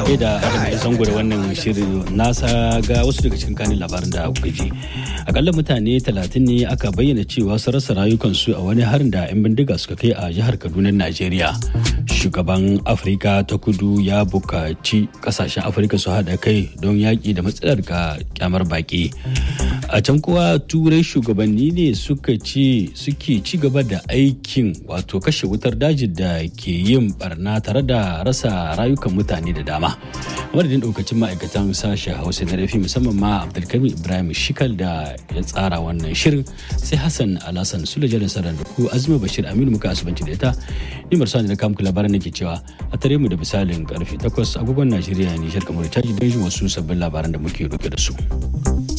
da adam zango da wannan shirin nasa ga wasu daga cikin kanin labarin da kuka ji akalla mutane 30 ne aka bayyana cewa su rasa rayukansu a wani harin da 'yan bindiga suka kai a jihar kaduna najeriya shugaban afirka ta kudu ya bukaci kasashen afirka su haɗa kai don yaƙi da matsalar ga kyamar baƙi a can kuwa turai shugabanni ne suka ce suke ci gaba da aikin wato kashe wutar daji da ke yin barna tare da rasa rayukan mutane da dama madadin daukacin ma'aikatan sashen hausa na rafi musamman ma abdulkarim ibrahim shikal da ya tsara wannan shirin sai hassan alhassan sulaja da sarar da ku azumi bashir aminu muka asibanci da ita ni marsani na kamku labaran nake cewa a tare mu da misalin karfe 8 agogon najeriya nijar kamar caji don jin wasu sabbin labaran da muke roƙe da su.